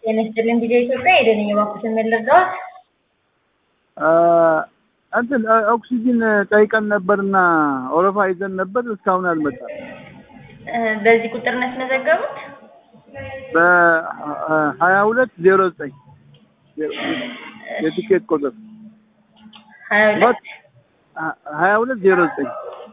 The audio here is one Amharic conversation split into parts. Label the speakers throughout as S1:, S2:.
S1: ጤና ይስጥልኝ ቪዲዮ ኢትዮጵያ የደንኝ እባክዎትን ምን ልርዳዎት?
S2: እንትን ኦክሲጂን ጠይቀን ነበርና ወረፋ ይዘን ነበር፣ እስካሁን አልመጣም።
S1: በዚህ ቁጥር ነው ያስመዘገቡት?
S2: በሀያ ሁለት ዜሮ ዘጠኝ የቲኬት ቁጥር
S1: ሀያ ሁለት
S2: ሀያ ሁለት ዜሮ ዘጠኝ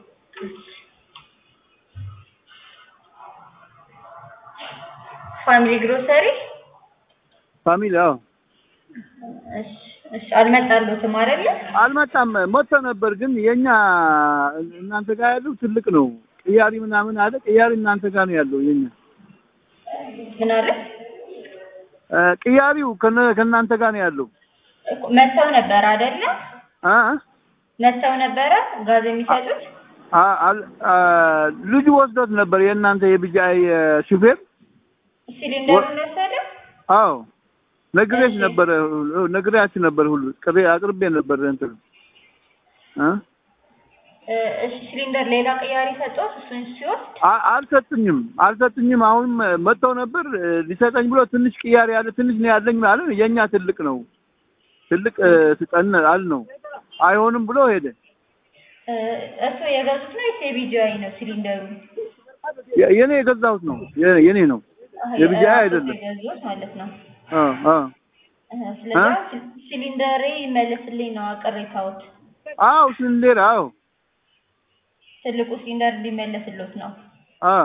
S1: ፋሚሊ ግሮሰሪ
S2: ፋሚሊ አዎ
S1: እሺ እሺ አልመጣልዎትም አይደለ?
S2: አልመጣም። መጥቶ ነበር ግን የኛ እናንተ ጋር ያለው ትልቅ ነው። ቅያሪ ምናምን አለ። ቅያሪ እናንተ ጋር ነው ያለው የኛ
S1: ምን አለ?
S2: ቅያሪው ከነ- ከእናንተ ጋር ነው ያለው።
S1: እኮ መጥተው ነበር አይደለ?
S2: አ
S1: መጥተው ነበረ ጋዝ የሚሰጡት?
S2: አ- አል- አ ልጁ ወስዶት ነበር የእናንተ የቢጃይ ሹፌር።
S1: ሲሊንደሩን ወሰደ?
S2: አዎ ነግሬሽ
S1: እሺ።
S2: ነበር ነግሬያችሁ ነበር ሁሉ ቅሬ አቅርቤ ነበር እንትን እ
S1: እ፣ እሺ ሲሊንደር ሌላ ቅያሪ ሰጠዎት? እሱን ሲወስድ
S2: አ- አልሰጡኝም አልሰጡኝም። አሁንም መጥተው ነበር እ፣ ሊሰጠኝ ብሎ ትንሽ ቅያሬ ያለ ትንሽ ነው ያለኝ አለ። የኛ ትልቅ ነው ትልቅ እ፣ ስጠን አል ነው አይሆንም ብሎ ሄደ።
S1: እ፣ እሱ የገዙት ነው ወይስ የቢጂአይ ነው ሲሊንደሩ?
S2: የ- የኔ የገዛሁት ነው የ- የኔ ነው
S1: አህ፣
S2: የቢጂአይ
S1: የራስዎት
S2: አይደለም።
S1: የገዙት ማለት ነው።
S2: አ አ
S1: እህ፣ ስለዚህ ሲሊንደሬ ይመለስልኝ ነው ቅሬታዎት።
S2: አዎ ስንዴር አዎ
S1: ትልቁ ሲሊንደር እንዲመለስልዎት ነው።
S2: አ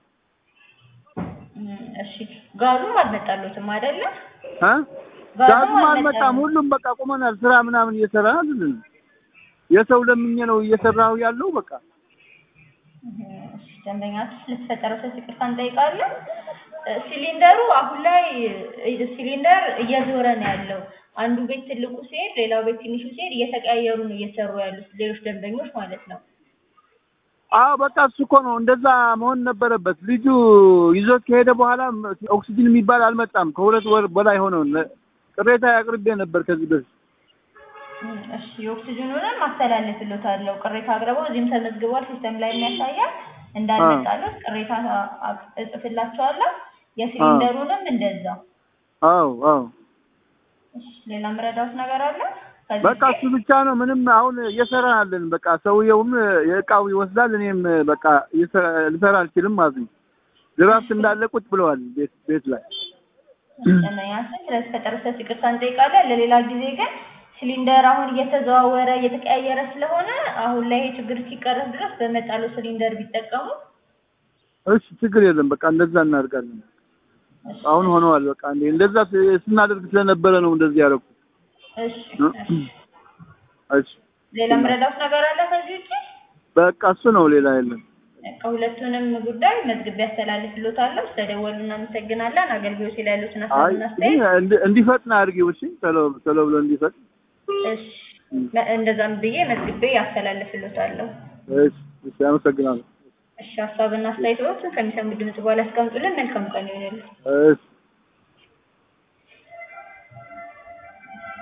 S1: እም፣ እሺ ጋዙም አልመጣልዎትም አይደለ?
S2: አ
S1: ጋዙም
S2: ዳግም አልመጣም።
S1: አልመጣም።
S2: ሁሉም በቃ ቁመናል። ስራ ምናምን እየሰራ አይደለም። የሰው ለምኜ ነው እየሰራሁ ያለው በቃ
S1: እሺ፣ ደንበኛችሁ ስለተፈጠረው ስህተት ይቅርታ እንጠይቃለን። እ፣ ሲሊንደሩ አሁን ላይ እ፣ ሲሊንደር እየዞረ ነው ያለው። አንዱ ቤት ትልቁ ሲሄድ፣ ሌላው ቤት ትንሹ ሲሄድ እየተቀያየሩ ነው እየሰሩ ያሉት ሌሎች ደንበኞች ማለት ነው።
S2: አዎ በቃ እሱ እኮ ነው እንደዛ መሆን ነበረበት። ልጁ ይዞት ከሄደ በኋላ ኦክሲጅን የሚባል አልመጣም። ከሁለት ወር በላይ ሆነው ነ- ቅሬታ አቅርቤ ነበር ከዚህ በፊት።
S1: እም፣ እሺ የኦክሲጅኑንም አስተላልፍልዎታለሁ። ቅሬታ አቅርበው እዚህም ተመዝግቧል፣ ሲስተም ላይ የሚያሳያል እንዳልመጣልዎት ቅሬታ አ- እጽፍላቸዋለሁ። የሲሊንደሩንም እንደዛው።
S2: አዎ አዎ
S1: እሺ ሌላ ምረዳዎት ነገር አለ? ከዚህ
S2: በቃ
S1: ውጪ?
S2: እሱ ብቻ ነው። ምንም አሁን እየሰራን አለን። በቃ ሰውየውም የእቃው ይወስዳል፣ እኔም በቃ እየሰራ- ልሰራ አልችልም ማለት ነው። ድራፍት እንዳለ ቁጭ ብለዋል ቤት ቤት ላይ
S1: ደንበኛችን ስለተፈጠረ ስህተት ይቅርታ እንጠይቃለን። ለሌላ ጊዜ ግን ሲሊንደር አሁን እየተዘዋወረ እየተቀያየረ ስለሆነ አሁን ላይ ይሄ ችግር እስኪቀረፍ ድረስ በመጣሉ ሲሊንደር ቢጠቀሙ
S2: እሺ ችግር የለም። በቃ እንደዛ እናደርጋለን።
S1: እሺ፣
S2: አሁን ሆነዋል። በቃ እንዴ እንደዛ ስ- ስናደርግ ስለነበረ ነው እንደዚህ ያደረኩት።
S1: እሺ፣ እሺ።
S2: እሺ
S1: ሌላ ምረዳዎት ነገር አለ ከዚህ ውጪ?
S2: በቃ እሱ ነው፣ ሌላ የለም።
S1: ከሁለቱንም ጉዳይ መዝግቤ ያስተላልፍልዎታለሁ። ስለደወሉ እናመሰግናለን። አገልግሎት ላይ ያሉትን
S2: አይ
S1: ሀሳብና አስተያየት
S2: እንዲ- እንዲ- እንዲፈጥን አድርጊው። እሺ ቶሎ ቶሎ ብሎ እንዲፈጥን።
S1: እሺ፣ መ- እንደዛም ብዬ መዝግቤ ያስተላልፍልዎታለሁ።
S2: እሺ እሺ፣ አመሰግናለሁ።
S1: እሺ ሀሳብና አስተያየቶችን ከሚሰሙ ድምጽ በኋላ ያስቀምጡልን። መልካም ቀን ይሆንልን።
S2: እሺ